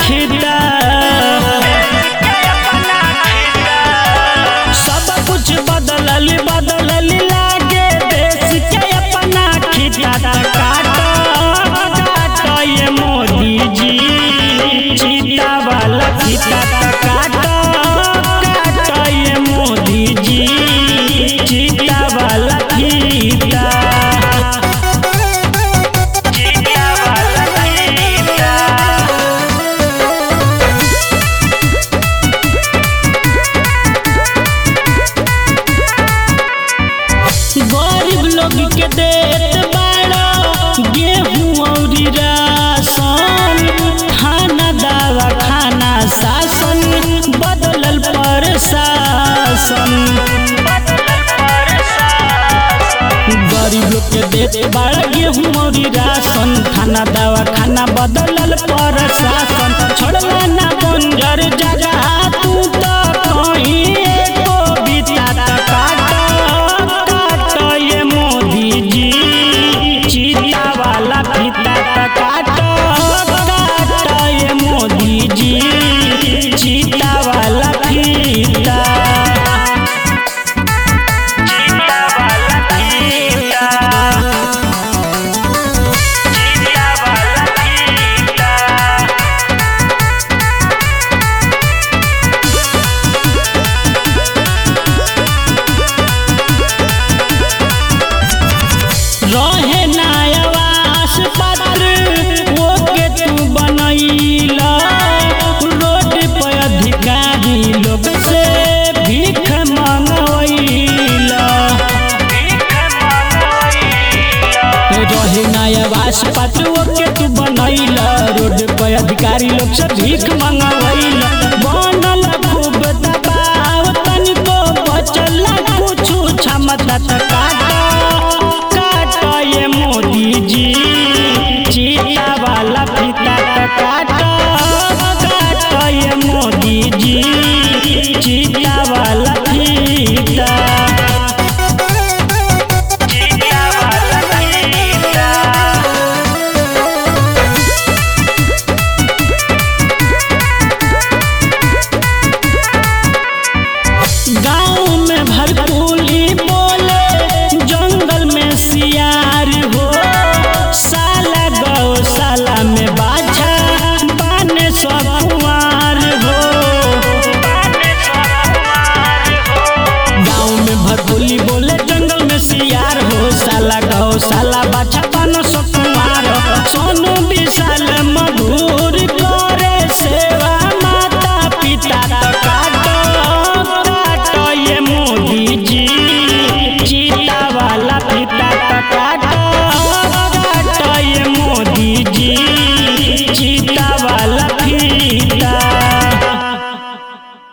खिदा सब कुछ बदलल बदलल लागे देश के अपना खिदा काट काट ये मोदी जी चीता वाला खिदा काट काट ये मोदी जी चीता वाला खिदा चीता वाला खिदा गरीब लोग के देत बाड़ो गेहूं अउरी राशन खाना दवा खाना शासन बदलल प्रशासन गरीब लोग के देत बाड़ा गेहूं अउरी राशन खाना दवा खाना बदलल प्रशासन छोड़ला ना बंजर जगह तू तो कहीं एको बिता काट काट ये मोदी जी चीता वाला फीता काट काट ये मोदी जी चीता वाला फीता चीता वाला फीता चीता वाला फीता रहे ना आवास पत्र ओके तू बनैला रोड पे अधिकारी लोग से भीख मंगवैला रहे ना आवास पत्र ओके तू बनैला रोड पे अधिकारी लोग से भीख मंगवैला बनल खूब दबाव तनिको बचल कुछु क्षमता त काट काट ये मोदी जी चीता वाला फीता त काट काट ये मोदी जी चीता वाला